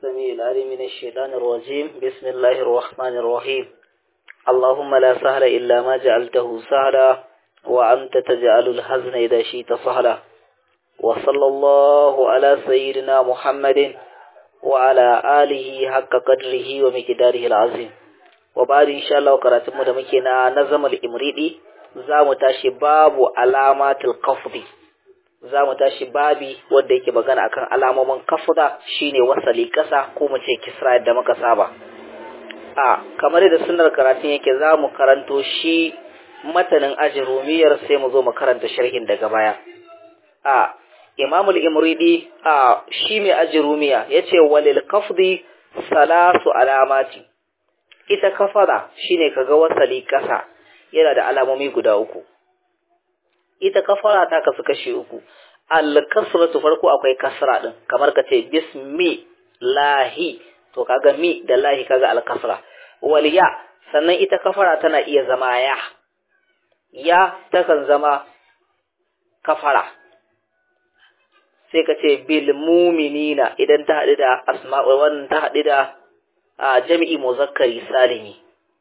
السميع العليم من الشيطان الرجيم بسم الله الرحمن الرحيم اللهم لا سهل إلا ما جعلته سهلا وأنت تجعل الحزن إذا شئت سهلا وصلى الله على سيدنا محمد وعلى آله حق قدره ومقداره العظيم وبعد إن شاء الله قرأتم دمكنا نظم الإمريدي زام تاشي باب علامات القفض za mu tashi babi wanda yake magana akan alamomin kafda shine wasali kasa ko mu ce kisra yadda muka saba a kamar da sunnar karatun yake za mu karanto shi matanin ajrumiyar sai mu zo mu karanta sharhin daga baya a imam al-imridi a shi mai ajrumiya yace walil kafdi salasu alamati ita kafada shine kaga wasali kasa yana da alamomi guda uku ita kafara ta kasu kashi uku al-kasratu farko akwai kasra din kamar ka ce bismi lahi to kaga mi da lahi kaga al-kasra wal ya sannan ita kafara tana iya zama ya ya takan zama kafara sai ka ce bil mu'minina idan ta haɗu da asma'u wannan ta haɗu da jami'i muzakkari salimi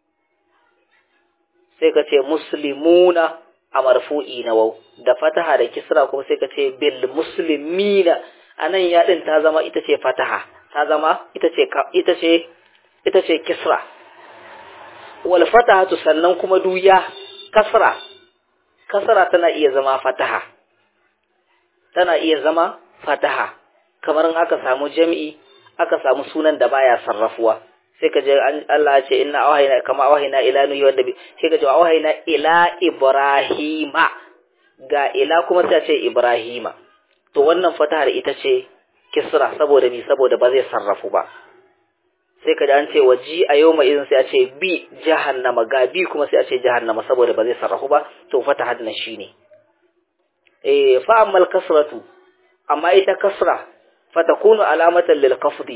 sai ka ce muslimuna a marfu'i na wau da fataha da kisra kuma sai ka ce bil muslimina anan ya din ta zama ita ce fataha ta zama ita ce ita ce ita ce kisra wal fatahatu sannan kuma duya kasra kasra tana iya zama fataha tana iya zama fataha kamar in aka samu jami'i aka samu sunan da baya sarrafuwa sai ka je Allah ya ce inna awhayna kama awhayna ila nuhi wanda sai ka je awhayna ila ibrahima ga ila kuma sai ce ibrahima to wannan fatahar ita ce kisra saboda ni saboda ba zai sarrafu ba sai ka ji an ce waji a yau mai idan sai a ce bi jahannama ga bi kuma sai a ce jahannama saboda ba zai sarrafu ba to fatahar na shine eh fa ammal kasratu amma ita kasra fatakunu alamatan lil qafdi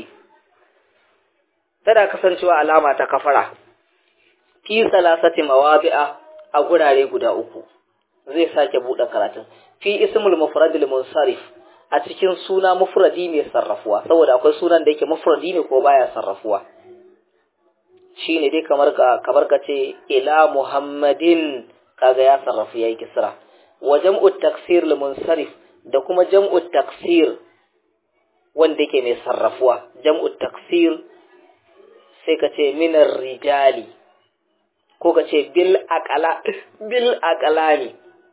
tana kasancewa alama ta kafara fi salasati mawadi'a a gurare guda uku zai sake bude karatun fi ismul mufradil munsarif a cikin suna mufradi mai sarrafuwa saboda akwai sunan da yake mufradi ne ko baya sarrafuwa shine dai kamar ka kamar ka ce ila muhammadin kaga ya sarrafu yayi kisra wa jam'u taksir lil munsarif da kuma jam'u taksir wanda yake mai sarrafuwa jam'u taksir sai ka ce minar rijali ko ka ce bil aqala bil aqalami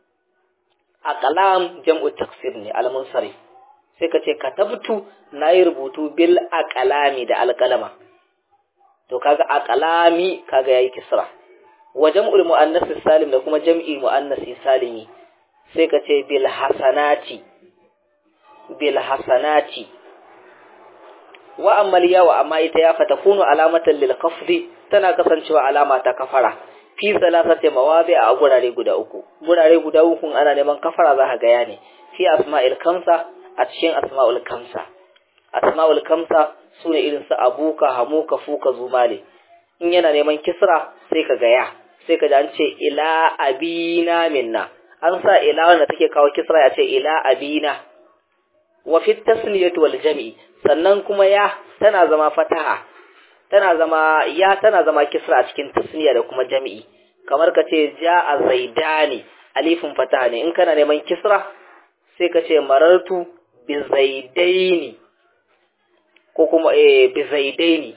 aqlam jam'u taksir ne al munsarif sai ka ce katabtu nayi rubutu bil aqalami da alqalama to kaga aqalami kaga yayi kisra wa jam'ul muannas salim da kuma jam'i muannas salimi sai ka ce bil hasanati bil hasanati wa ammal yawa amma ita ya fatakunu alamatan lil qafdi tana kasancewa alama ta kafara fi salasati mawadi a gurare guda uku gurare guda uku ana neman kafara za ka ga ne fi asma'il kamsa a cikin asma'ul kamsa asma'ul kamsa sune irin su abuka hamuka fuka zumale in yana neman kisra sai ka ga ya sai ka ji an ce ila abina minna an sa ila wanda take kawo kisra ya ce ila abina wa fi tasniyati wal jam'i sannan kuma ya tana zama fataha tana zama ya tana zama kisra a cikin tasniya da kuma jami'i kamar ka ce ja'a zaidani alifin fataha ne in kana neman kisra sai ka ce marartu bi zaidaini ko kuma eh bi zaidaini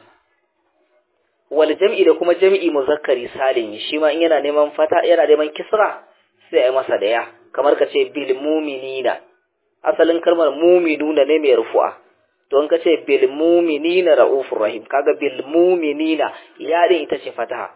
wal jam'i da kuma jami'i muzakkari salimi shi ma in yana neman fata yana neman kisra sai ai masa da ya kamar ka ce bil mu'minina asalin kalmar mu'minuna ne mai rufu'a don ka ce bil muminina ra'ufur rahim kaga bil muminina ya din ita ce fataha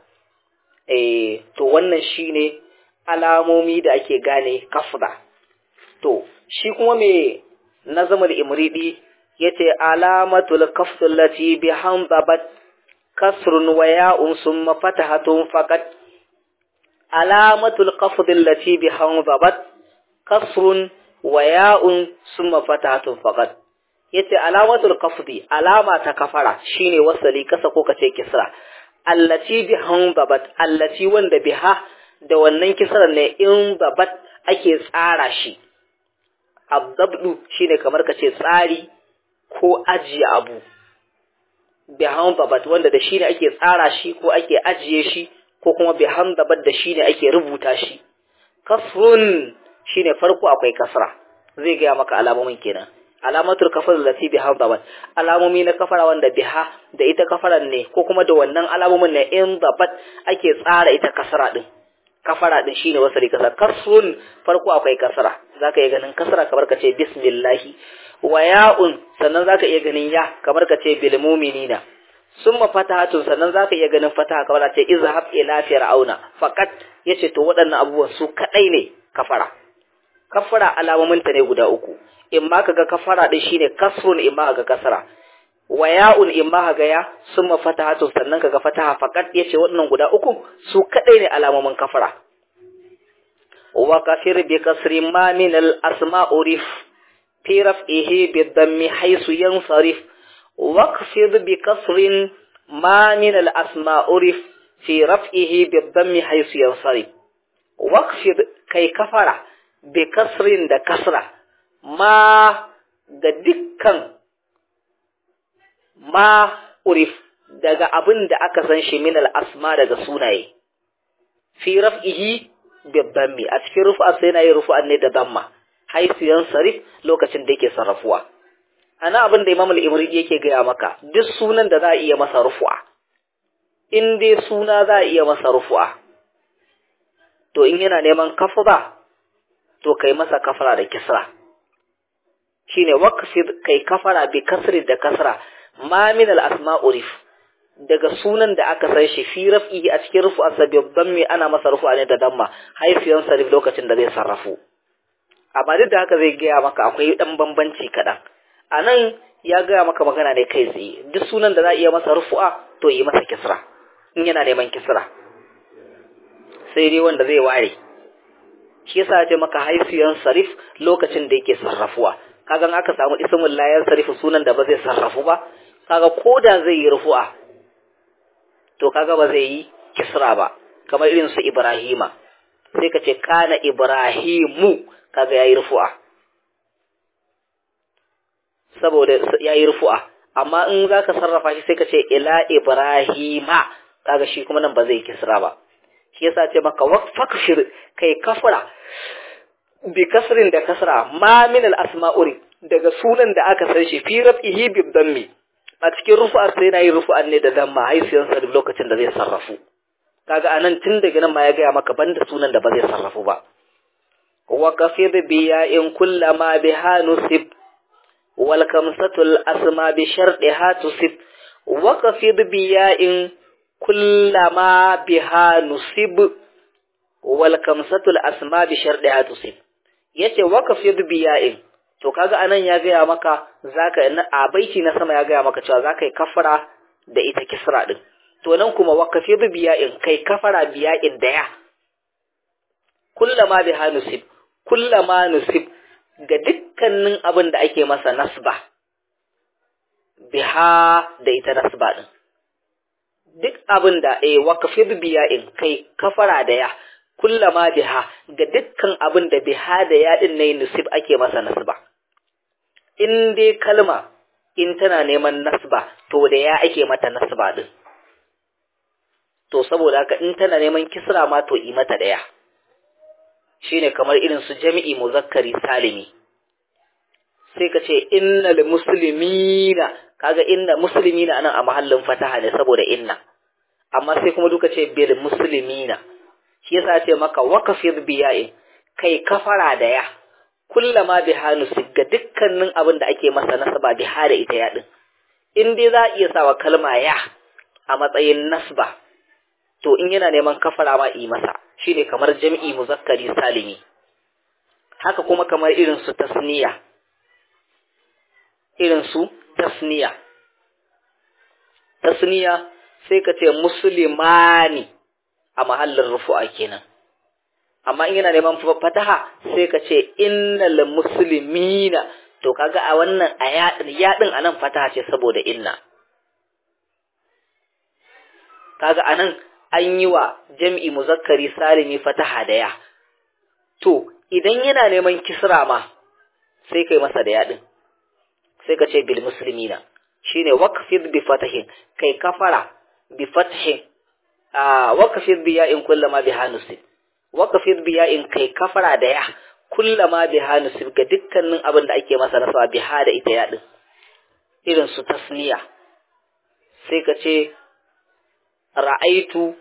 eh to wannan shine alamomi da ake gane kafda to shi kuma me nazamul imridi yace alamatul kafd allati bi hamzabat kasrun wa ya'un summa fatahatun faqat alamatul kafd allati bi hamzabat kasrun wa ya'un summa fatahatun faqat yace alamatul qafdi alama ta kafara shine wasali kasa ko kace kisra allati bi hanbabat allati wanda biha da wannan kisran ne in babat ake tsara shi abdabdu shine kamar kace tsari ko ajiye abu bihamdabat wanda da shi ne ake tsara shi ko ake ajiye shi ko kuma bihamdabat da shi ne ake rubuta shi kasrun shine farko akwai kasra zai gaya maka alamomin kenan alamatul kafar lati bihamdabat alamomi na kafara wanda biha da ita kafaran ne ko kuma da wannan alamomin ne in dabat ake tsara ita kasra din kafara din shine wasali kasra kasrun farko akwai kasra zaka iya ganin kasra kamar ka ce bismillahi wa ya'un sannan zaka iya ganin ya kamar ka ce bil mu'minina summa fatahatun sannan zaka iya ganin fataha kamar ce izhab ila fir'auna faqat yace to waɗannan abubuwan su kadai ne kafara kafara alamomin ta ne guda uku in ma kaga kafara din shine kasrun in ma kaga kasra wa ya'un in ma kaga ya summa fatahatun sannan kaga fataha faqat yace waɗannan guda uku su kadai ne alamomin kafara wa kafir bi kasri ma min al asma urif في رفعه بالضم حيث ينصرف واخفض بكسر ما من الأسماء عرف في رفعه بالضم حيث ينصرف واخفض كي كفر بكسر دا كسرة ما ga dukkan ma urif daga abin da aka san shi min al-asma daga sunaye fi raf'ihi bi dhammi a cikin rufa sai na yi rufa ne da damma haisiyan sarif lokacin da yake sarrafuwa ana abin da imam al-imri yake gaya maka duk sunan da za a iya masa rufu'a in dai suna za a iya masa rufu'a to in yana neman kafara to kai masa kafara da kisra shine waqfid kai kafara bi kasri da kasra ma min al-asma urif daga sunan da aka san shi fi raf'i a cikin rufu'a sababban me ana masa rufu'a ne da damma haisiyan sarif lokacin da zai sarrafu amma duk da haka zai gaya maka akwai ɗan bambanci kaɗan a nan ya gaya maka magana ne kai tsaye duk sunan da za a iya masa rufu'a to yi masa kisra in yana neman kisra sai dai wanda zai ware shi yasa ya ce maka haifiyan sarif lokacin da yake sarrafuwa kaga aka samu ismul layar sarif sunan da ba zai sarrafu ba kaga ko da zai yi rufu'a to kaga ba zai yi kisra ba kamar irin su ibrahima sai ka ce kana ibrahimu kaga yayi rufu'a saboda yayi rufu'a amma in zaka sarrafa shi sai ka ce ila ibrahima kaga shi kuma nan ba zai kisra ba shi yasa ce maka waqfakshir kai kafara bi kasrin da kasra ma min al asma'uri daga sunan da aka san shi fi rafihi bi dammi a cikin rufu'a sai nayi rufu'an ne da damma haisiyan sa lokacin da zai sarrafu kaga anan tun daga nan ma ya gaya maka banda sunan da ba zai sarrafu ba وكفض بياء كلما بها نسب والكمسة الأسمى بشرطها تسب وكفض بياء كلما بها نسب والكمسة الأسمى بشرطها تسب yace wakafid biya'in to kaga anan ya gaya maka zaka a baiti na sama ya gaya maka cewa zaka yi kafara da ita kisra din to nan kuma wakafid biya'in kai kafara biya'in da ya kullama biha nusib kullama nusib ga dukkanin abin da ake masa nasba biha da ita nasba din duk abin da eh waqfid biya'in kai kafara da ya kullama biha ga dukkan abin da biha da ya din ne nusib ake masa nasba in dai kalma in tana neman nasba to da ya ake mata nasba din to saboda haka in tana neman kisra ma to yi mata daya shine kamar irin su jami'i muzakkari salimi sai ka ce innal muslimina kaga inna muslimina anan a mahallin fataha ne saboda inna amma sai kuma duka ce bil muslimina shi yasa ce maka waqfid biya'in kai kafara da ya kullama bihanu ga dukkanin abin da ake masa nasaba biha da ita ya din in dai za a iya sawa kalma ya a matsayin nasba to in yana neman kafara ma yi masa shine kamar jam'i muzakkari salimi haka kuma kamar irin su tasniya irin su tasniya tasniya sai ka ce musulmani a mahallin rufu'a kenan amma in yana neman fataha sai ka ce innal muslimina to kaga a wannan a yaɗin anan fataha ce saboda inna kaga anan an yi wa jam'i muzakkari salimi fataha da ya to idan yana neman kisra ma sai kai masa da yaɗin sai ka ce bil muslimina shine waqfid bi fatahin kai kafara bi fathin ah waqfid bi ya'in kullama bi hanusib waqfid bi ya'in kai kafara da ya kullama bi hanusib ga dukkanin abin da ake masa nasaba bi ha da ita ya din irin su tasniya sai ka ce ra'aitu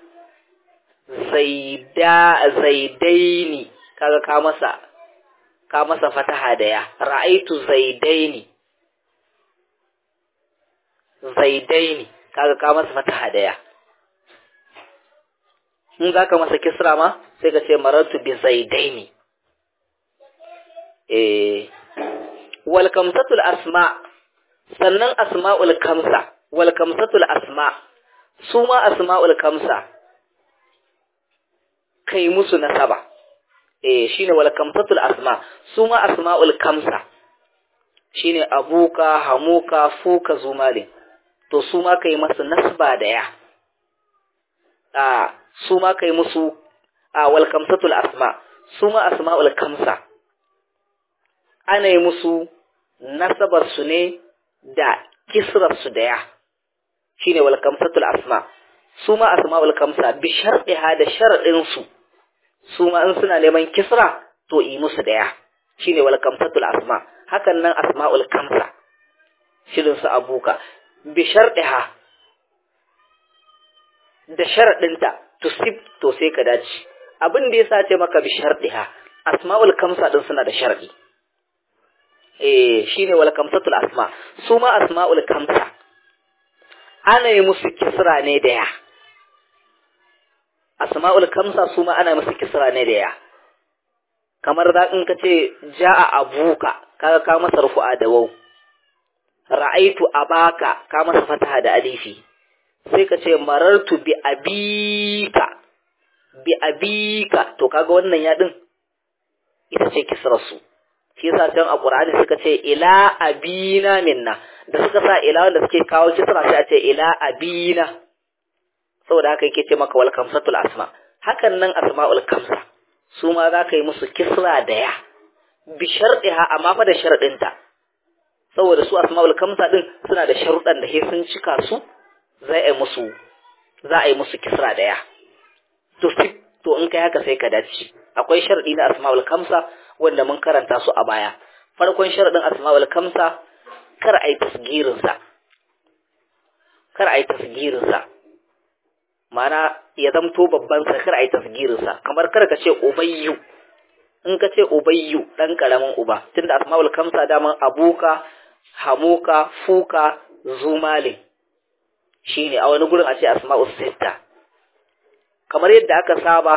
zaida zaidaini kaga ka masa ka masa fataha da ya ra'aitu zaidaini zaidaini kaga ka masa fataha da ya in zaka masa kisra ma sai ka ce marartu bi zaidaini eh wal kamsatul asma sannan asma'ul kamsa wal kamsatul asma su ma asma'ul kamsa kai musu nasaba eh shine wal kamsatul asma su ma asma'ul kamsa shine abuka hamuka fuka zumalin to su ma kai masu nasba da ya a su ma kai musu a wal kamsatul asma su ma asma'ul kamsa ana yi musu nasabar su ne da kisrar su da ya shine wal kamsatul asma su ma asma'ul kamsa bi sharɗiha da sharɗin su su ma in suna neman kisra to yi musu da ya shine wal kamsatul asma hakan nan asma'ul kamsa shirin su abuka bi sharɗiha da sharaɗinta to sip to sai ka dace abin da yasa ce maka bi sharɗiha asma'ul kamsa din suna da sharɗi eh shine wal kamsatul asma su ma asma'ul kamsa ana yi musu kisra ne da ya asma'ul kamsa su ma ana musu kisra ne da ya kamar da in ka ce ja'a abuka kaga ka masa rufu'a da waw ra'aitu abaka ka masa fataha da alifi sai ka ce marartu bi abika bi abika to kaga wannan ya din ita ce kisrar su shi yasa can a Qur'ani suka ce ila abina minna da suka sa ila wanda suke kawo kisra sai a ce ila abina saboda haka yake ce maka wal kamsatul asma hakan nan asma'ul kamsa su ma za ka yi musu kisra da ya bi sharɗiha amma fa da sharɗinta saboda su asma'ul kamsa din suna da sharuɗan da sai sun cika su za a yi musu za a yi musu kisra da ya to to in kai haka sai ka dace akwai sharɗi na asma'ul kamsa wanda mun karanta su a baya farkon sharadin asma'ul kamsa kar ai tasgirin sa kar ai tasgirin sa mana ya zamto babban sa kar ai tasgirin sa kamar kar ka ce ubayyu in ka ce ubayyu dan karamin uba tunda asma'ul kamsa daman abuka hamuka fuka zumalin shine a wani gurin a ce asma'ul sitta kamar yadda aka saba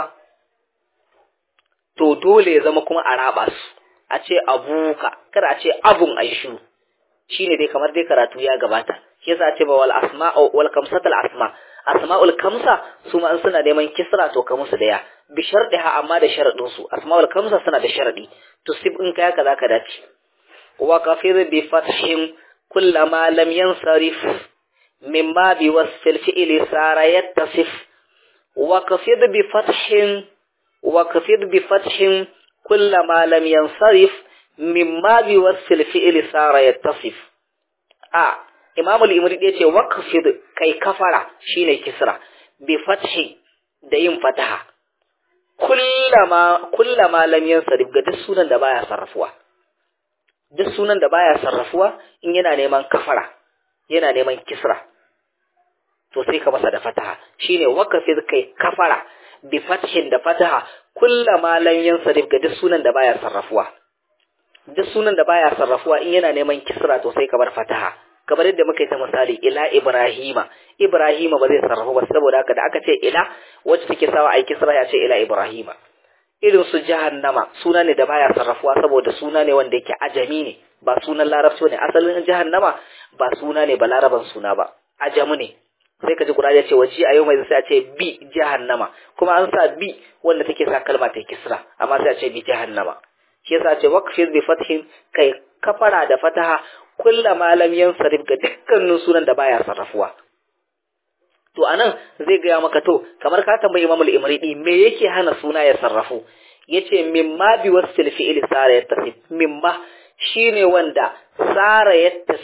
to dole ya zama kuma a raba su a ce abuka kada a ce abun aishu shine dai kamar dai karatu ya gabata shi yasa ce ba wal asma wal kamsatul asma asma'ul kamsa su ma suna neman kisra to ka musu daya bi shardiha amma da sharadin su asma'ul kamsa suna da sharadi to sib in kai haka zaka dace wa kafir bi fathin kullama lam yansarif mimma bi wasfil fi'li sara yattasif wa kafir bi fathin وكفر بفتح كل ما لم ينصرف مما بوصف الفعل صار يتصف آه إمام الإمري يقول وكفر كي كفر شين كسرة بفتح دين فتحة كلما كلما لم ينصرف قد السنة دبايا صرفوا duk sunan da baya sarrafuwa in yana neman kafara yana neman kisra to sai ka masa da fataha shine wakafi kai kafara bi fathin da fataha kullama lam yansarif ga duk sunan da baya sarrafuwa duk sunan da baya sarrafuwa in yana neman kisra to sai ka bar fataha kamar yadda muka yi ta misali ila ibrahima ibrahima ba zai sarrafu ba saboda haka da aka ce ila wacce take sawa ai kisra ya ce ila ibrahima irin su jahannama suna ne da baya sarrafuwa saboda suna ne wanda yake ajami ne ba sunan larabci ne asalin jahannama ba suna ne ba laraban suna ba ajamu ne sai ka ji Qur'ani ya ce waji a yau mai sai a ce bi jahannama kuma an sa bi wanda take sa kalma ta kisra amma sai a ce bi jahannama shi yasa a ce waqfir bi fathin kai kafara da fataha kullama lam yansarif ga dukkanin sunan da baya sarrafuwa to anan zai gaya maka to kamar ka tambayi Imam al-Imridi me yake hana suna ya sarrafu yace mimma bi wasfil fi'li sara yattasif mimma shine wanda sara yattasif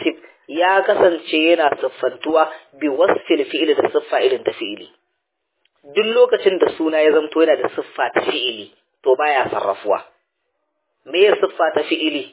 ya kasance yana siffantuwa bi wasfil fi'ili da siffa irin ta fi'ili duk lokacin da suna ya zamto yana da siffa ta fi'ili to baya sarrafuwa me ya siffa ta fi'ili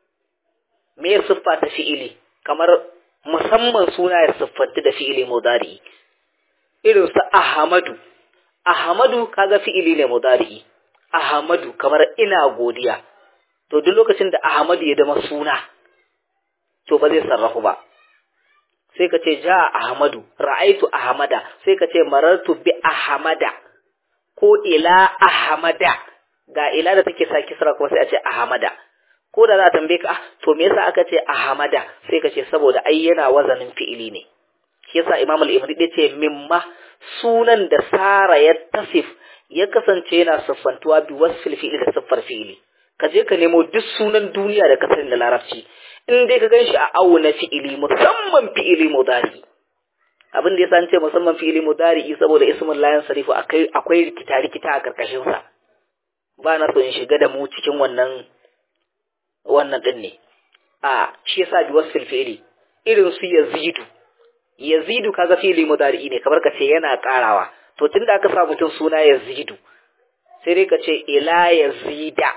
me ya siffa ta fi'ili kamar musamman suna ya siffanti da fi'ili mudari irin su ahmadu ahmadu kaga fi'ili ne mudari ahmadu kamar ina godiya to duk lokacin da ahmadu ya zama suna to ba zai sarrafu ba sai ka ce ja ahmadu ra'aitu ahmada sai ka ce marartu bi ahmada ko ila ahmada ga ila da take sa kisra kuma sai a ce ahmada ko da za a tambaye ka to me yasa aka ce ahmada sai ka ce saboda ai yana wazanin fi'ili ne shi yasa imam al-ibri ya ce mimma sunan da sara ya tasif ya kasance yana siffantuwa bi wasfil fi'ili da siffar fi'ili ka je ka nemo duk sunan duniya da ka sani da larabci in dai ka gan shi a auna fi'ili musamman fi'ili mudari abin da ya san ce musamman fi'ili mudari saboda ismin layan sarifu akwai akwai rikita rikita a karkashin sa ba na so in shiga da mu cikin wannan wannan din ne a shi yasa bi wasfil fi'ili irin su yazidu yazidu kaga fi'ili mudari ne kamar ka ce yana karawa to tunda aka sa mutum suna yazidu sai dai ka ce ila yazida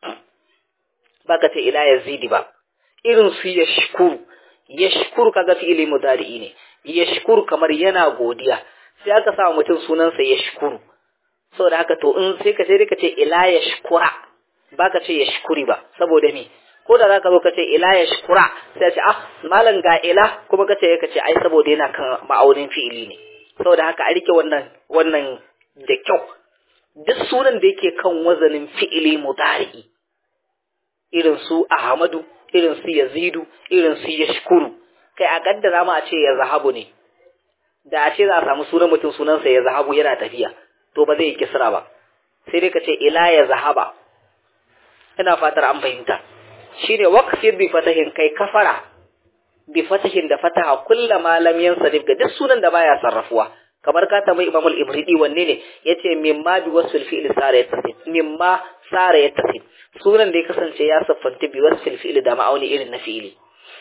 ba ka ce ila yazidi ba irin su yashkuru yashkuru kaga fi'ili mudari'i ne yashkuru kamar yana godiya sai aka sa mutum sunansa yashkuru saboda haka to in sai ka sai ka ce ila yashkura ba ka ce yashkuri ba saboda me ko da zaka zo ka ce ila yashkura sai ce ah malam ga ila kuma ka ce ka ce ai saboda yana kan ma'aunin fi'ili ne saboda haka a rike wannan wannan da kyau duk sunan da yake kan wazanin fi'ili mudari'i irin su Ahmadu, irin su Yazidu, irin su Yashkuru, kai a kaddara ma a ce ya zahabu ne, da a ce za a samu sunan mutum sunansa ya zahabu yana tafiya, to ba zai yi kisra ba, sai dai ka ce ila ya zahaba, ina fatar an fahimta. Shi ne waƙafin bi fatahin kai kafara, bi fatahin da fataha kulla malam yan sarif ga duk sunan da baya sarrafuwa. kamar ka tambayi Imam al-Ibridi wanne ne yace mimma bi wasfil fi'li sara yatasif mimma sara yatasif sunan da ya kasance ya siffanta bi wasfil fi'li da ma'auni irin na fi'ili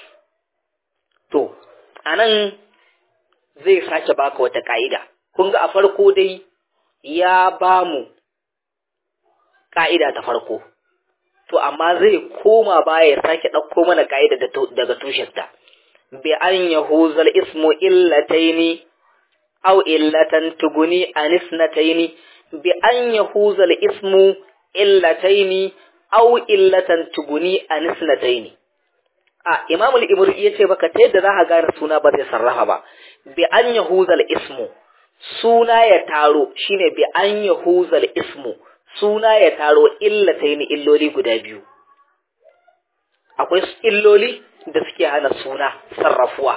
to anan zai sake baka wata ka'ida kun ga a farko dai ya bamu ka'ida ta farko to amma zai koma baya ya sake ɗauko mana ka'ida daga tushenta bi an yahuzal ismu illataini أو إلة تغني عن اثنتين بأن يفوز الاسم إلتين أو إلة تغني عن اثنتين a Imam al-Ibri yace baka ta yadda za ka gane suna ba zai sarrafa ba bi an yahuza ismu suna ya taro shine bi an yahuza ismu suna ya taro illataini illoli guda biyu akwai illoli da suke hana suna sarrafuwa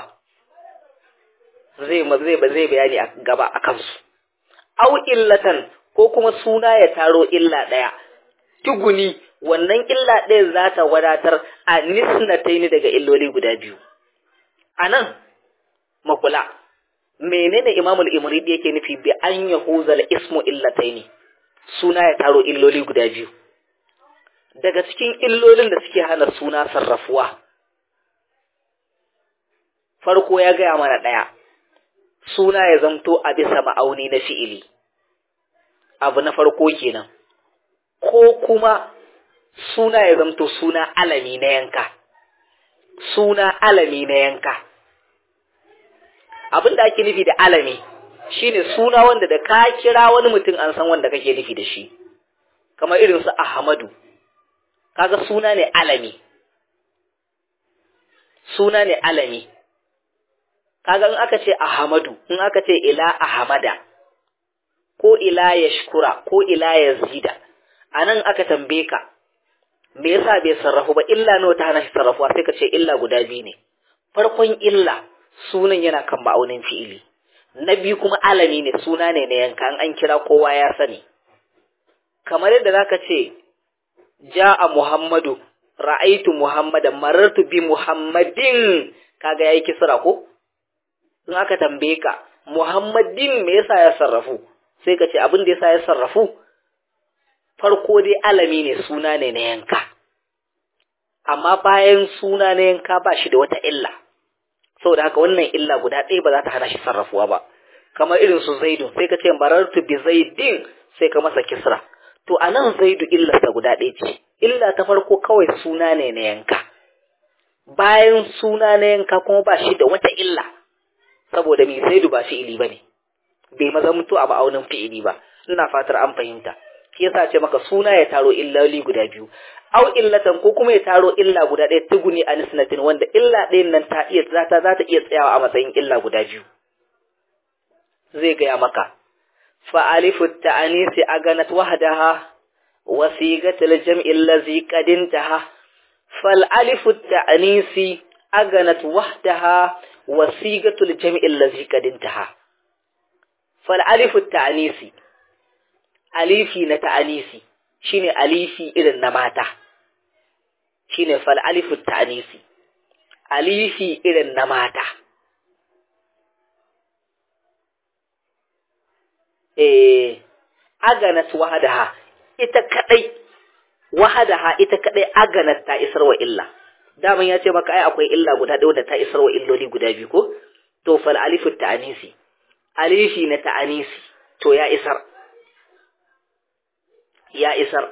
zai zai ba zai bayani a gaba a kansu au illatan ko kuma suna ya taro illa ɗaya tuguni wannan illa ɗaya za ta wadatar a nisnataini daga illoli guda biyu a nan makula menene imamul imridi yake nufi bi an yahuzal ismu illataini suna ya taro illoli guda biyu daga cikin illolin da suke hana suna sarrafuwa farko ya gaya mana ɗaya suna ya zamto a bisa ma'auni na fi'ili abu na farko kenan ko kuma suna ya zamto suna alami na yanka suna alami na yanka abin da ake nufi da alami shine suna wanda da ka kira wani mutum an san wanda kake nufi da shi kamar irin su Ahmadu kaga suna ne alami suna ne alami kaga in aka ce Ahmadu in aka ce ila Ahmada ko ila yashkura ko ila yazida anan aka tambaye ka me yasa bai sarrafu ba illa nawa ta hana shi sarrafuwa sai ka ce illa guda biyu ne farkon illa sunan yana kan ma'aunin fi'ili na biyu kuma alami ne suna ne na yanka an kira kowa ya sani kamar yadda zaka ce ja'a muhammadu ra'aitu muhammadan marartu bi muhammadin kaga yayi kisra ko in aka tambaye ka muhammadin me yasa ya sarrafu sai ka ce abin da yasa ya sarrafu farko dai alami ne suna ne na yanka amma bayan suna na yanka ba shi da wata illa saboda haka wannan illa guda ɗaya ba za ta hana shi sarrafuwa ba kamar irin su zaidun sai ka ce marartu bi zaidin sai ka masa kisra to a nan zaidu illarsa guda ɗaya ce illa ta farko kawai suna ne na yanka bayan suna na yanka kuma ba shi da wata illa saboda mai zaidu ba fi'ili ba ne bai maza mutu a ma'aunin fi'ili ba ina fatar an fahimta shi yasa ce maka suna ya taro illoli guda biyu au illatan ko kuma ya taro illa guda ɗaya tuguni a nisnatin wanda illa ɗayan nan ta iya za ta za ta iya tsayawa a matsayin illa guda biyu zai gaya maka fa alifu ta'anisi aganat wahdaha wa sigatul jam'i allazi qad intaha fal alifu ta'anisi aganat wahdaha wa sigatul jam'i allazi qad intaha fal alifu ta'anisi alifi na ta'anisi shine alifi irin na mata shine fal alifu ta'anisi alifi irin na mata eh aganat wahadaha ita kadai wahadaha ita kadai aganat ta isar wa illa daman ya ce maka ai akwai illa guda ɗaya da ta isar wa illoli guda biyu ko to fal alifu ta'anisi alifi na ta'anisi to ya isar ya isar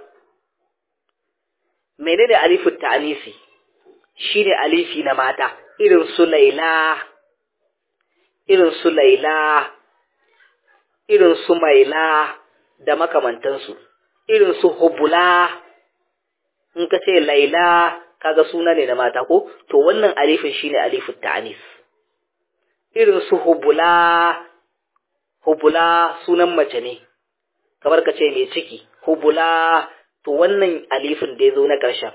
menene alifin ta'anisi shine alifi na mata irin su laila irin su laila irin su maila da makamantansu irin su hubula in ka ce laila kaga suna ne na mata ko to wannan alifin shine alifin ta'anis irin su hubula hubula sunan mace ne kamar ka ce mai ciki hubula to wannan alifin da ya zo na ƙarshen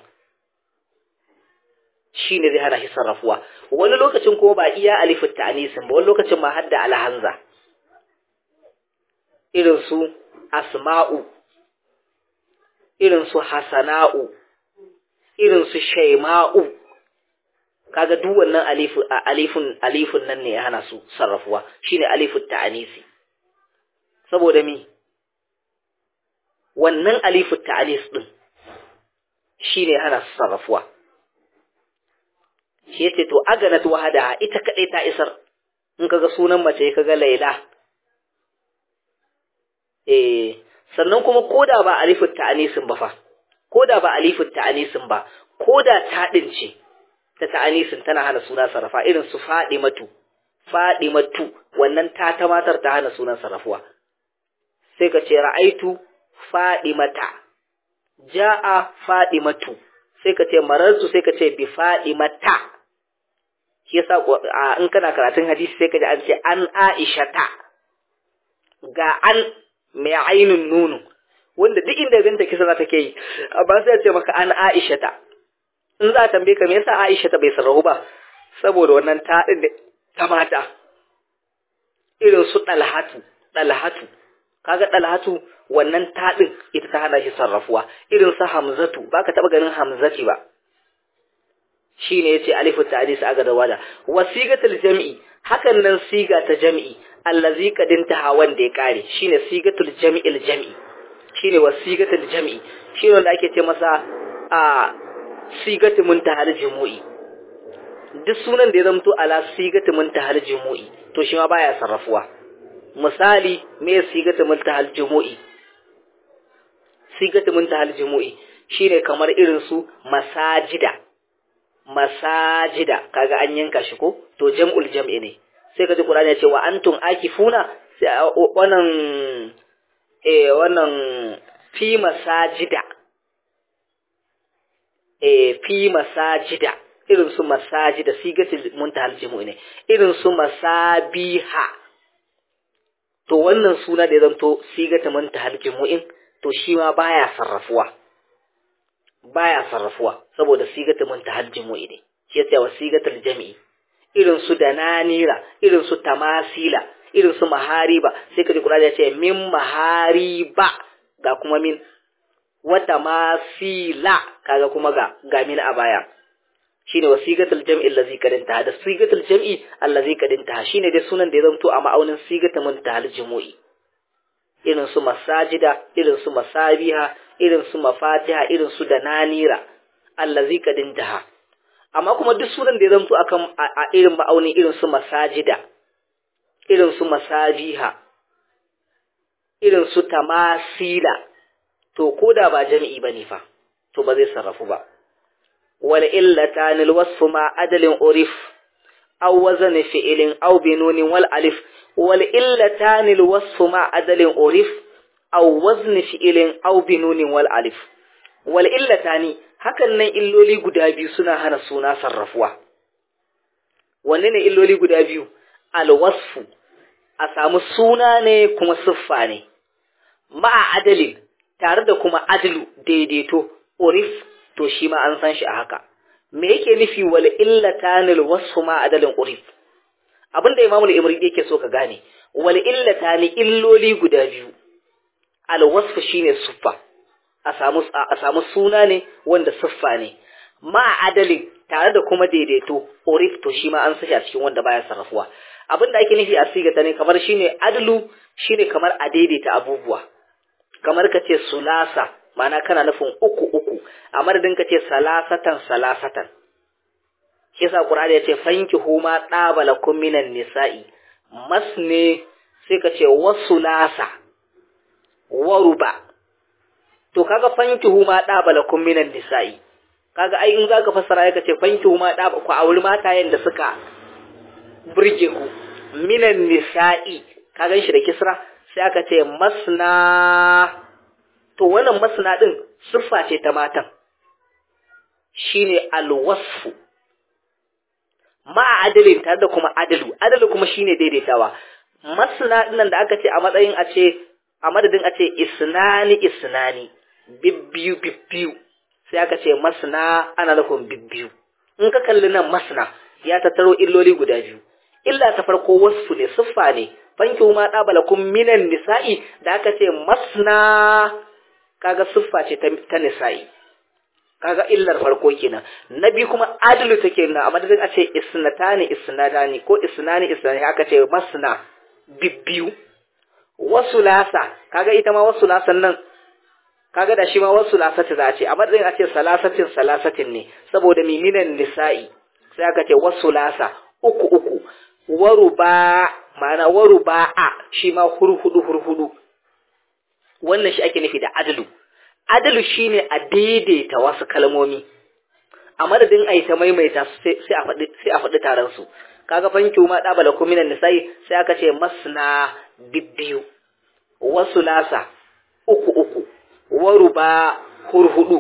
shi ne zai hana shi sarrafuwa wani lokacin kuma ba iya alifin ta'anisin ba wani lokacin ma hadda alhanza irin su asma'u irin su hasana'u irin su shaima'u kaga duk wannan alifin alifin nan ne ya hana su sarrafuwa shine alifin ta'anisi saboda mi wannan alifu ta'anis din shine hana su sarrafuwa shi yace to aganat wahada ita kadai ta isar in kaga sunan mace kaga laila eh sannan kuma koda ba alifu ta'anisin ba fa koda ba alifu ta'anisin ba koda ta ce ta ta'anisin tana hana suna sarrafa irin su fadimatu fadimatu wannan ta ta matar ta hana sunan sarrafuwa sai ka ce ra'aitu fadimata ja'a fadimatu sai ka ce marartu sai ka ce bi fadimata shi yasa in kana karatun hadisi sai ka ji an ce an aishata ga an mai ainun nunu wanda duk inda ganta kisa za ta ke yi amma sai ce maka an aishata in za a tambaye ka me yasa aishata bai sarrafu ba saboda wannan ta din ta mata irin su dalhatu dalhatu kaga dalhatu wannan taɗin ita ta hana shi sarrafuwa irin sa hamzatu baka taba ganin hamzati ba shine yace alifu ta'dis aga da wada wasigatul jam'i hakan nan siga ta jam'i allazi kadinta hawan da ya kare shine sigatul jam'il jam'i shine wasigatul jam'i shine wanda ake ce masa a sigatu muntahal jumu'i duk sunan da ya zamto ala sigatu muntahal jumu'i to shi ma baya sarrafuwa misali me sigatu muntahal jumu'i sigatu muntahal jumu'i shine kamar irin su masajida masajida kaga an yanka shi ko to jam'ul jam'i ne sai kaji qur'ani ya ce wa antum akifuna sai wannan eh wannan fi masajida eh fi masajida irin su masajida sigatul muntahal jumu'i ne irin su masabiha to wannan suna da ya zanto sigatul muntahal jumu'in to shi ma baya sarrafuwa baya sarrafuwa saboda sigatul muntahal jumu'i ne shi yasa wa sigatul jami'i irin su dananira irin su tamasila irin su mahariba sai kaji Qur'ani ya ce min mahariba ga kuma min wata masila kaga kuma ga ga min a baya shine wasigatul jam'i allazi kadinta da sigatul jam'i allazi kadinta shine dai sunan da ya zanto a ma'aunin sigatul muntahal jumu'i irin su masajida irin su masabiha irin su mafatiha irin su dananira allazi kadinta amma kuma duk sunan da ya zamto akan a irin ma'auni irin su masajida irin su masabiha irin su tamasila to ko da ba jami'i bane fa to ba zai sarrafu ba wal illatan al wasfu ma adalin urif aw wazn fi'lin aw binunin wal alif wal illatan al wasfu ma adalin urif aw wazn fi'lin aw binunin wal alif wal illatani hakan nan illoli guda biyu suna hana suna sarrafuwa wanne ne illoli guda biyu al wasfu a samu suna ne kuma siffa ne ma'a adalin tare da kuma adlu daidaito urif to shi ma an san shi a haka me yake nufi wal illatanil wasfu ma adalin urif abinda imamu al-imri yake so ka gane wal illatani illoli guda biyu al wasfu shine siffa a samu a samu suna ne wanda siffa ne ma adalin tare da kuma daidaito urif to shi ma an sashi a cikin wanda baya sarrafuwa abinda ake nufi a sigata ne kamar shine adlu shine kamar a daidaita abubuwa kamar ka ce sulasa ma'ana kana nufin uku uku a madadin ka ce salasatan salasatan shi yasa qur'ani ya ce fanki huma dabala kum minan nisa'i masne sai ka ce wasulasa waruba to kaga fanki huma dabala kum minan nisa'i kaga ai in zaka fassara ka ce fanki huma daba ku auri matayen da suka burge ku minan nisa'i ka gan shi da kisra sai aka ce masna to wannan masna din siffa ce ta matan shine alwasfu ma adalin tare da kuma adalu adalu kuma shine daidaitawa masna dinnan da aka ce a matsayin a ce a madadin a ce isnani isnani bibbiyu bibbiyu sai aka ce masna ana nufin bibbiyu in ka kalli nan masna ya tattaro illoli guda biyu illa ta farko wasfu ne siffa ne fanki ma dabalakum minan nisa'i da aka ce masna kaga siffa ce ta nisa'i kaga illar farko kenan na biyu kuma adalu take nuna a madadin a ce isnatani isnadani ko isnani isnani aka ce masna bibbiyu wasu lasa kaga ita ma wasu lasan nan kaga da shi ma wasu lasati za a ce a madadin a ce salasatin salasatin ne saboda miminan nisa'i sai aka ce wasu lasa uku uku waruba ma'ana waruba'a shi ma hurhudu hurhudu wannan shi ake nufi da adalu adalu shine a daidaita wasu kalmomi a madadin a yi ta maimaita sai a faɗi sai a faɗi taron su kaga fanki ma da bala kuminan nisa'i sai aka ce masna bibbiyu wasu lasa uku uku waruba hurhudu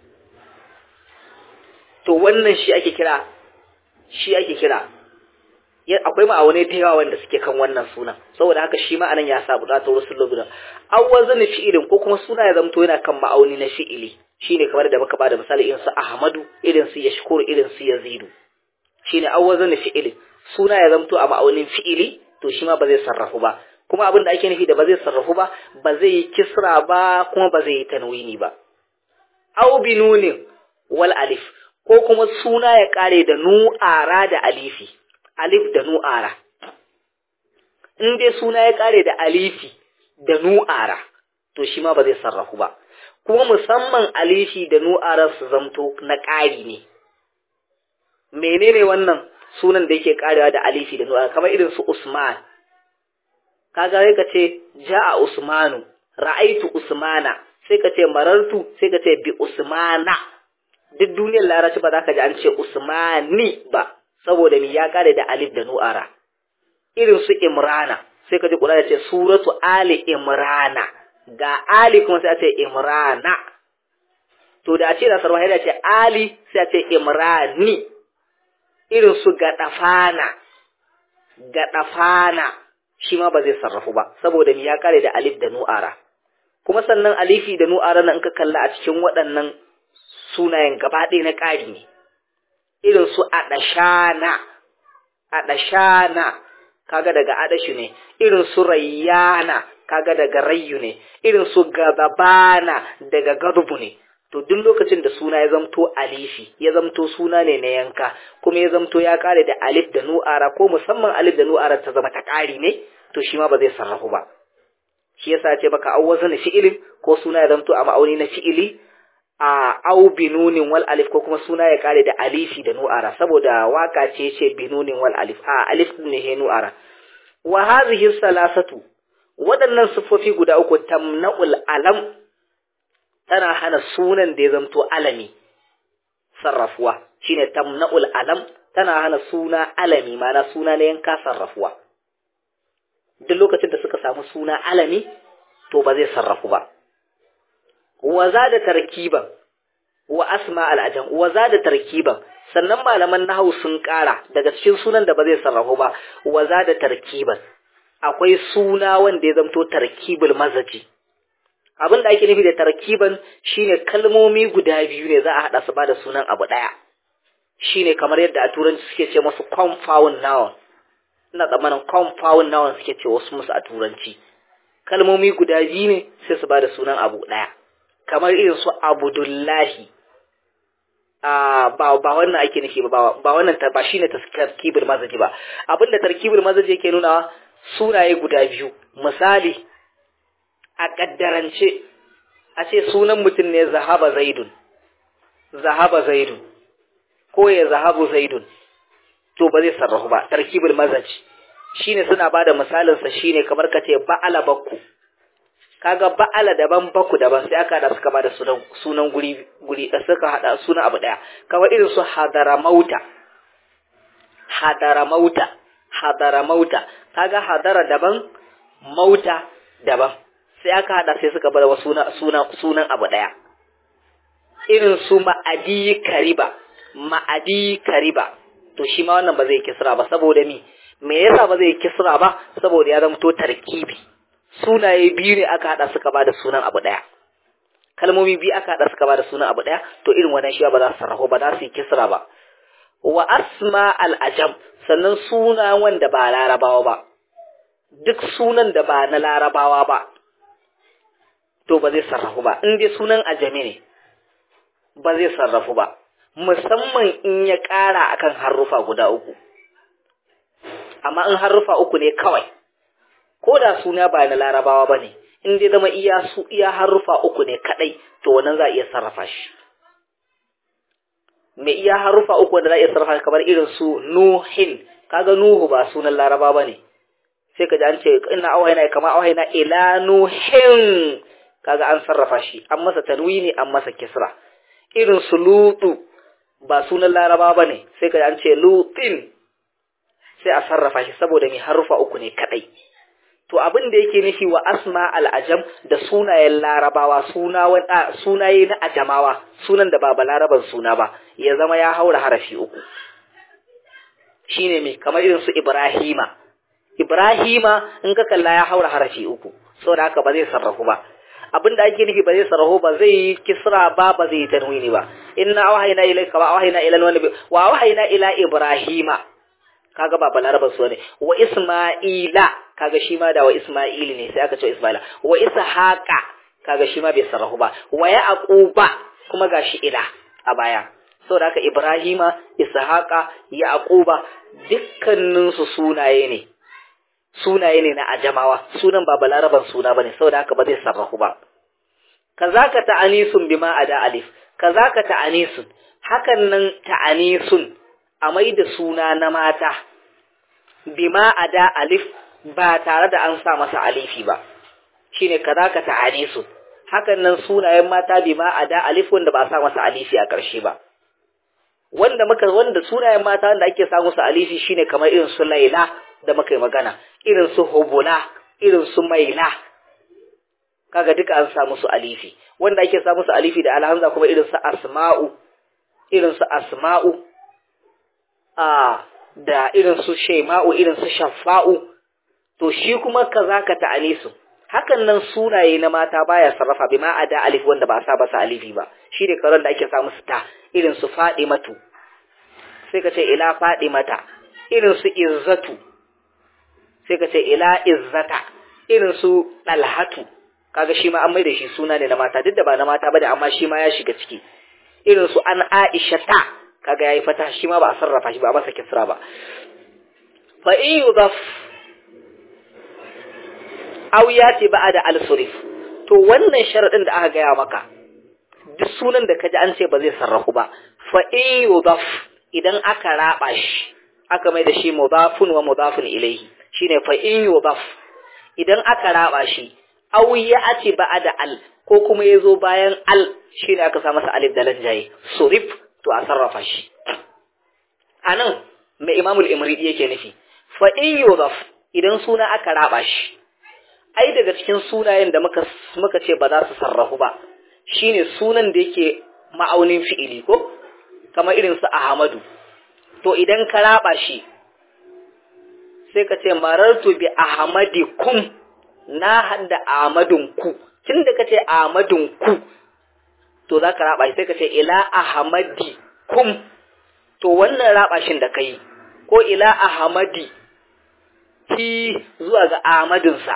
to wannan shi ake kira shi ake kira akwai ma'aunai da yawa wanda suke kan wannan sunan saboda haka shi ma'anan ya sa buƙatar wasu lobunan awwazan fi'ilin ko kuma suna ya zamto yana kan ma'auni na fi'ili shine kamar da muka bada misali irin su Ahmadu irin su Yashkur irin su Yazidu shine awwazan fi'ilin suna ya zamto a ma'aunin fi'ili to shi ma ba zai sarrafu ba kuma abin da ake nufi da ba zai sarrafu ba ba zai yi kisra ba kuma ba zai yi tanwini ba aw binunin wal alif ko kuma suna ya kare da nu'ara da alifi alif da nu'ara in dai suna ya kare da alifi da nu'ara to shi ma ba zai sarrafu ba kuma musamman alifi da nu'ara su zamto na ƙari ne menene wannan sunan da yake karewa da alifi da nu'ara kamar irin su Usman kaga sai ka ce ja'a Usmanu ra'aitu Usmana sai ka ce marartu sai ka ce bi Usmana duk duniyar larabci ba za ka ji an ce Usmani ba saboda mi ya kare da alif da nu'ara irin su Imrana sai ka ji Qur'ani ya ce suratu Ali Imrana ga Ali kuma sai a ce Imrana to da a ce nasar wahida ce Ali sai a ce Imrani irin su Gadafana Gadafana shi ma ba zai sarrafu ba saboda mi ya kare da alif da nu'ara kuma sannan alifi da nu'ara nan ka kalla a cikin waɗannan sunayen gaba ɗaya na ƙari ne irin su adashana adashana kaga daga adashu ne irin su rayyana kaga daga rayyu ne irin su gadabana daga gadubu ne to duk lokacin da suna ya zamto alifi ya zamto suna ne na yanka kuma ya zamto ya kare da alif da nu'ara ko musamman alif da nu'ara ta zama ta ƙari ne to shi ma ba zai sarrafu ba shi yasa ce baka awwazana fi'ilin ko suna ya zamto a ma'auni na fi'ili a au binunin wal alif ko kuma suna ya kare da alifi da nu'ara saboda waka ce ce binunin wal alif a alif ne he nu'ara wa hadhihi salasatu waɗannan sifofi guda uku tamna'ul alam tana hana sunan da ya zamto alami sarrafuwa shine tamna'ul alam tana hana suna alami mana suna na yanka sarrafuwa duk lokacin da suka samu suna alami to ba zai sarrafu ba wa da tarkiban wa asma al'ajam wa da tarkiban sannan malaman nahwu sun ƙara daga cikin sunan da ba zai sarrafu ba wa da tarkiban akwai suna wanda ya zamto tarkibul mazaji abin da ake nufi da tarkiban shine kalmomi guda biyu ne za a haɗa su ba da sunan abu ɗaya shine kamar yadda a turanci suke ce masu compound noun ina tsammanin compound noun suke ce wasu musu a turanci kalmomi guda biyu ne sai su ba da sunan abu ɗaya kamar irin su abudullahi a ba ba wannan ake nufi ba ba wannan ba shine tarkibul mazaji ba abinda tarkibul mazaji yake nuna sunaye guda biyu misali a kaddarance a ce sunan mutum ne zahaba zaidun zahaba zaidun ko ya zahabu zaidun to ba zai sarrafu ba tarkibul mazaji shine suna bada misalin sa shine kamar kace ba'ala bakku kaga ba'ala daban baku daban sai aka hada suka bada sunan sunan guri guri da suka hada sunan abu daya kamar irin su hadaramauta hadaramauta hadaramauta kaga hadara daban mauta daban sai aka hada sai suka bada sunan sunan sunan abu daya irin su ma'adi kariba ma'adi kariba to shi ma wannan ba zai kisra ba saboda mi me yasa ba zai kisra ba saboda ya zama to tarkibi sunaye biyu ne aka hada suka bada sunan abu daya kalmomi biyu aka hada suka bada sunan abu daya to irin wannan shi ba za su sarrafa ba za su yi kisra ba wa asma al ajam sannan suna wanda ba larabawa ba duk sunan da ba na larabawa ba to ba zai sarrafu ba in dai sunan ajami ne ba zai sarrafu ba musamman in ya ƙara akan harufa guda uku amma in harufa uku ne kawai ko da suna ba na larabawa ba ne in dai zama iya su iya harufa uku ne kadai to wannan za a iya sarrafa shi me iya harufa uku wanda za a iya sarrafa shi kamar irin su nuhin kaga nuhu ba sunan laraba ba ne sai ka ji an ce ina auhaina kamar auhaina ila nuhin kaga an sarrafa shi an masa tanwini an masa kisra irin su lutu ba sunan laraba ba ne sai ka ji an ce lutin sai a sarrafa shi saboda mai harufa uku ne kadai to abin da yake nufi wa asma al'ajam da sunayen larabawa suna sunaye na ajamawa sunan da ba laraban suna ba ya zama ya haura harafi uku shine mai kamar irin su ibrahima ibrahima in ka kalla ya haura harafi uku saboda haka ba zai sarrafu ba abin da ake nufi ba zai sarrafu ba zai yi kisra ba ba zai yi tanwini ba inna awhayna ilayka wa awhayna ila wani wa awhayna ila ibrahima kaga ba balaraban su ne wa isma'ila kaga shi ma da wa isma'ili ne sai aka ce isma'ila wa ishaqa kaga shi ma bai sarrafu ba wa yaquba kuma gashi ila a baya saboda haka ibrahima ishaqa yaquba dukkanin su sunaye ne sunaye ne na ajamawa sunan ba balaraban suna bane saboda haka ba zai sarrafu ba kazaka ta'anisun bima ada alif kazaka ta'anisun hakan nan ta'anisun a mai da suna na mata bima ada alif ba tare da an sa masa alifi ba shine kazaka ta'anisun hakan nan sunayen mata bima ada alif wanda ba a sa masa alifi a ƙarshe ba wanda muka wanda sunayen mata wanda ake sa musu alifi shine kamar irin su laila da muka yi magana irin su hubula irin su maila kaga duka an sa musu alifi wanda ake sa musu alifi da alhamza kuma irin su asma'u irin su asma'u a da irin su shaima'u irin su shafa'u to shi kuma kaza ka ta'anisu hakan nan sunaye na mata baya sarrafa bi ma ada alif wanda ba a sa masa alifi ba shi ne karon da ake sa musu ta irin su fadimatu sai ka ce ila fadimata irin su izzatu sai ka ce ila izzata irin su dalhatu kaga shi ma an mai da shi suna ne na mata duk da ba na mata bane amma shi ma ya shiga ciki irin su an aisha ta kaga yayi fata shi ma ba a sarrafa shi ba a masa kisra ba fa in yudaf aw yati ba'da al-surif to wannan sharadin da aka gaya maka duk sunan da kaji an ce ba zai sarrafu ba fa in yudaf idan aka raba shi aka mai da shi mudafun wa mudafun ilayhi shine fa in yudaf idan aka raba shi aw ya'ti ba'da al ko kuma yazo bayan al shine aka sa masa alif da lanjaye surif to a sarrafa shi anan mai imamul imridi yake nufi fa in yudaf idan suna aka raba shi ai daga cikin sunayen da muka muka ce ba za su sarrafu ba shine sunan da yake ma'aunin fi'ili ko kamar irin su ahmadu to idan ka raba shi sai ka ce marartu bi ahmadikum na hada ahmadun ku tunda kace ahmadun ku to za ka raba shi sai ka ce ila ahmadi kum to wannan raba shin da kai ko ila ahmadi ki zuwa ga ahmadinsa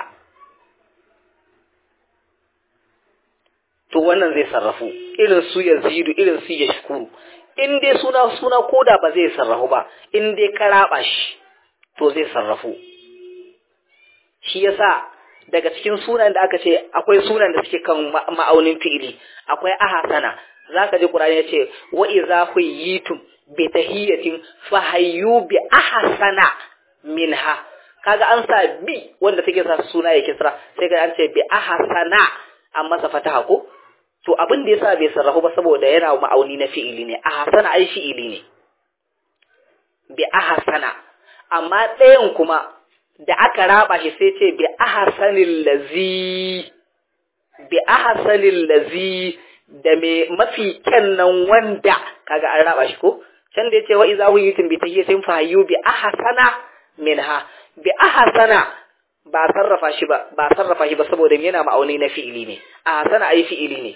to wannan zai sarrafu irin su yazidu irin su yashkuru in dai suna suna koda ba zai sarrafu ba in dai ka raba shi to zai sarrafu shi yasa daga cikin sunan da aka ce akwai sunan da suke kan ma'aunin fi'ili akwai ahasana zaka ji qur'ani yace wa idza huyitum bi tahiyatin fa hayyu bi ahsana minha kaga an sa bi wanda take sa suna ya kisra sai ga an ce bi ahsana an masa fataha ko to abin da yasa bai sarrafu ba saboda yana ma'auni na fi'ili ne ahsana ai fi'ili ne bi ahsana amma ɗayan kuma da aka raba shi sai ce bi ahsanil lazi bi ahsanil lazi da me mafi kyan nan wanda kaga an raba shi ko can da yace wa iza huyitum bi tayyitin fa hayyu bi ahsana minha bi ahsana ba sarrafa shi ba ba sarrafa shi ba saboda yana ma'auni na fi'ili ne ahsana ai fi'ili ne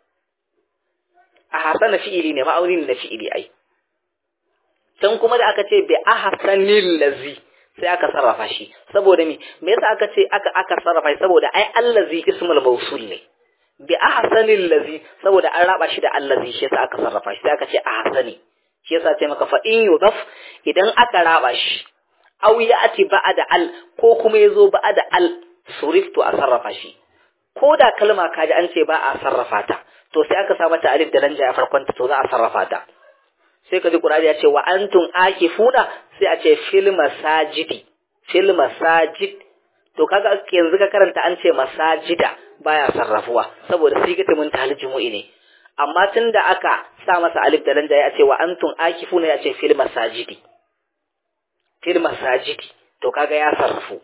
ahsana fi'ili ne ma'auni na fi'ili ai can kuma da aka ce bi ahsanil lazi sai aka sarrafa shi saboda me me yasa aka ce aka aka sarrafa shi saboda ai allazi ismul mawsul ne bi ahsanil lazi saboda an raba shi da allazi shi yasa aka sarrafa shi sai aka ce ahsani shi yasa ce maka fa in yudaf idan aka raba shi aw ya'ti ba'da al ko kuma yazo ba'da al suriftu a sarrafa shi ko da kalma kaji an ce ba a sarrafa ta to sai aka sa mata alif da lanja a farkon ta to za a sarrafa ta sai ka ji Qur'ani ya ce wa antum akifuna sai a ce fil masajidi fil masajid to kaga yanzu ka karanta an ce masajida baya sarrafuwa saboda sigata mun tahal jumu'i ne amma tunda aka sa masa alif da lanja ya ce wa antum akifuna ya ce fil masajidi fil masajidi to kaga ya sarrafu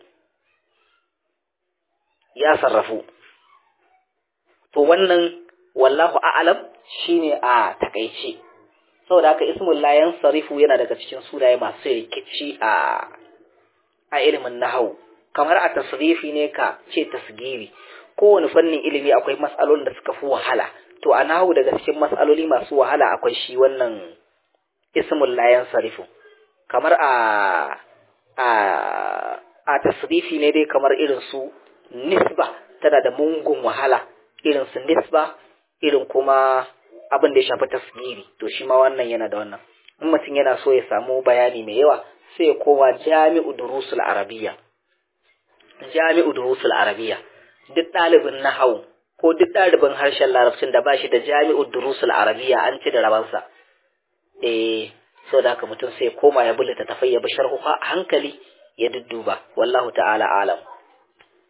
ya sarrafu to wannan wallahu a'lam shine a takaice saboda haka ismul la yansarifu yana daga cikin sunaye masu rikici a a ilimin nahwu kamar a tasrifi ne ka ce tasgiri kowane fannin ilimi akwai matsalolin da suka fi wahala to a nahwu daga cikin matsaloli masu wahala akwai shi wannan ismul la yansarifu kamar a a a tasrifi ne dai kamar irin su nisba tana da mungun wahala irin su nisba irin kuma abin da ya shafi tasgiri to shi ma wannan yana da wannan in mutum yana so ya samu bayani mai yawa sai ya koma jami'u durusul arabiya jami'u durusul arabiya duk ɗalibin nahau ko duk ɗalibin harshen larabcin da ba shi da jami'u durusul arabiya an ci da rabansa eh so da haka mutum sai ya koma ya bi littattafai ya bi sharhuha a hankali ya dudduba wallahu ta'ala alam